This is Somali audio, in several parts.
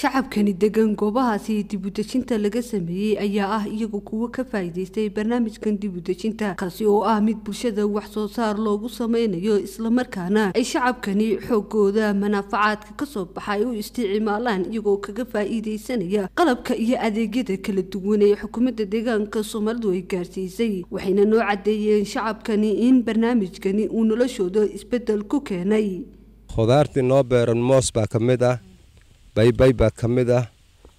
shacabkani degan goobahaasi dibudejinta laga sameeyey ayaa ah iyagu kuwo ka faa'iidaystay barnaamijkan dibudejinta kaasi oo ah mid bulshada wax soo saar loogu sameynayo islamarkaana ay shacabkani xoogooda manaafacaadka kasoo baxa ay u isticmaalaan iyagoo kaga faa'iidaysanaya qalabka iyo adeegyada kala duwan ee xukuumadda deegaanka soomaalidu ay gaarsiisay waxayna noo cadeeyeen shacabkani in barnaamijkani uu noloshooda isbedel ku keenay khudaartii noo beeran moos baa ka mid ah baybay baa ka mid ah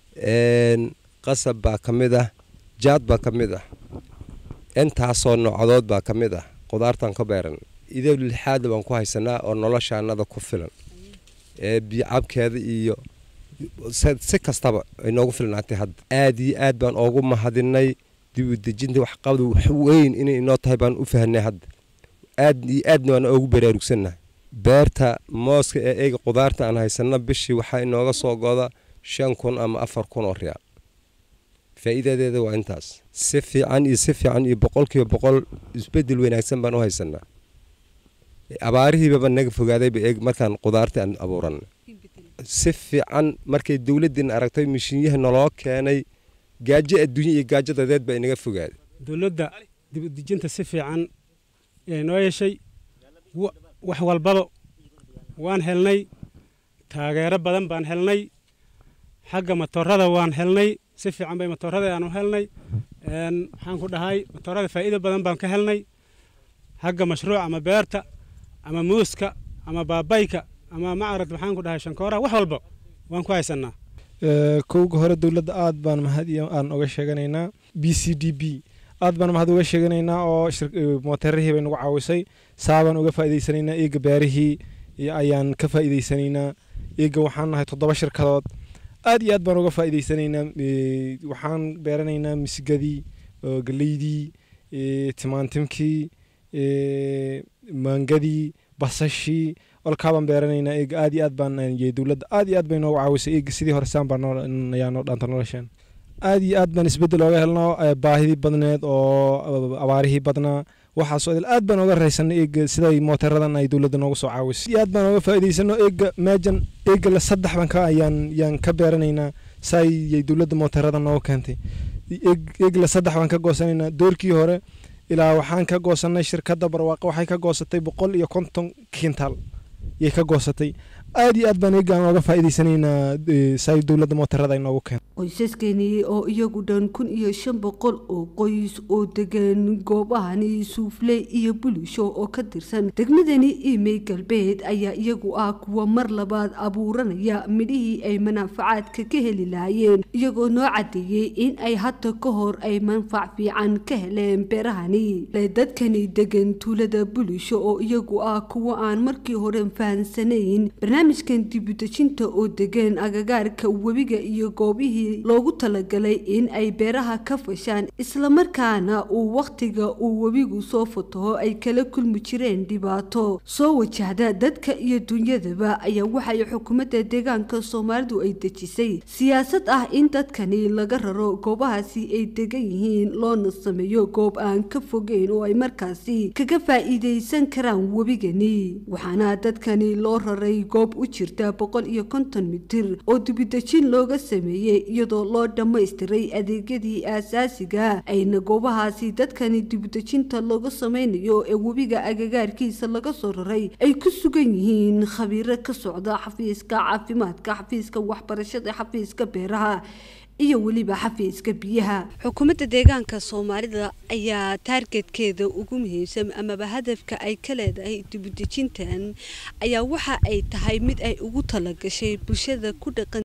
qasab baa ka mid ah jaad baa ka mid ah intaasoo noocdood baa ka mid ah khudaartan ka beeran idow lixaada baan ku haysanaa oo noloshaanada ku filan ee biyocabkeeda iyo si kastaba ay noogu filnaatay hadda aad iyo aad baan oogu mahadinay dibudejinta waxqabad wax weyn inay inoo tahay baan u fahnay hadda aad iyo aadna waan oogu baraarugsannahay beerta mooska ee eega khudaarta aan haysanno bishii waxaa inooga soo goda shan kun ama afar kun oo riyaal faa'iidadeeda waa intaas si fiican iyo si fiican iyo boqolkiiba boqol isbedel wanaagsan baan u haysanaa abaarihiibaba naga fogaadayba eeg markaan khudaarta aan abuuran si fiican markay dowladdiina aragtay mishiinyaha naloo keenay gaajo adduunya iyo gaajo dadeed baa inaga fogaaday dowladda dibudejinta si fiican ee noo yeeshay wax walbaba waan helnay taageero badan baan helnay xagga matoorada waan helnay si fiican bay matoorada aan u helnay maxaan ku dhahay matoorada faa'iido badan baan ka helnay xagga mashruuc ama beerta ama muuska ama baabayka ama macarad maxaan ku dhahay shankooraha wax walba waan ku haysanaa kowga hore dowladda aad baan mahad aan uga sheeganaynaa b c d b aad baan mahad uga sheeganaynaa oo mooteerihii bay nagu caawisay saabaan uga faa'iidaysanaynaa eega beerihii ayaan ka faa'iidaysanaynaa eega waxaan nahay toddoba shirkadood aad iyo aad baan uga faa'iidaysanaynaa waxaan beeranaynaa misigadii galeydii timaantimkii maangadii basashii olkaabaan beeranaynaa eega aad iyo aad baan dowladda aad iyo aad bay noogu caawisay eega sidii hore saan baa ayaa noo dhaanta nolosheen aad iyo aad baan isbeddel ooga helno baahidii badneed oo abaarihii badnaa waxaasoo idil aad baan ooga raysanay eega siday mooteeradan ay dowladda noogu soo caawisay aad baan ooga faa'iidaysano eega meejan eega la saddex baan ka ayaan yaan ka beeranaynaa saayay dowladda mooteerada noogu keentay eega la saddex baan ka goosanaynaa doorkii hore ilaa waxaan ka goosanay shirkadda barwaaqo waxay ka goosatay boqol iyo konton kintaal yay ka goosatay aad iyo aad baan eegaan ooga faa'iidaysanaynaa saay dowladda mooteerada ay noogu keentay qoysaskeeni oo iyagu dhan kun iyo shan boqol oo qoys oo degan goobahani suufle iyo bulisho oo ka tirsan degmadani imey galbeed ayaa iyagu ah kuwa mar labaad abuuranaya midhihii ay manaafacaadka ka heli lahaayeen iyagoo noo cadeeyey in ay hadda ka hor ay manfac fiican ka heleen beerahani dadkani degan tuulada bulisho oo iyagu ah kuwa aan markii hore fahansanayn barnaamijkan dibudejinta oo degan agagaarka webiga iyo goobihii loogu talagalay in ay beeraha ka fashaan islamarkaana uu wakhtiga uu webigu soo fataho ay kala kulmi jireen dhibaato soo wajahda dadka iyo dunyadaba ayaa waxay xukuumadda deegaanka soomaalidu ay dejisay siyaasad ah in dadkani laga raro goobahaasi ay degan yihiin loona sameeyo goob aan ka fogeyn oo ay markaasi kaga faa'iidaysan karaan webigani waxaana dadkani loo raray goob u jirta boqol iyo konton mitir oo dibidejin looga sameeyey iyadoo loo dhammaystiray adeegyadii aasaasiga ayna goobahaasi dadkani dibudejinta looga sameynayo ee webiga agagaarkiisa laga soo raray ay ku sugan yihiin khabiiro ka socda xafiiska caafimaadka xafiiska waxbarashada xafiiska beeraha iyo weliba xafiiska biyaha xukuumadda deegaanka soomaalida ayaa taargetkeeda ugu muhiimsan amaba hadafka ay ka leedahay dibudejintan ayaa waxa ay tahay mid ay ugu talagashay bulshada ku dhaqan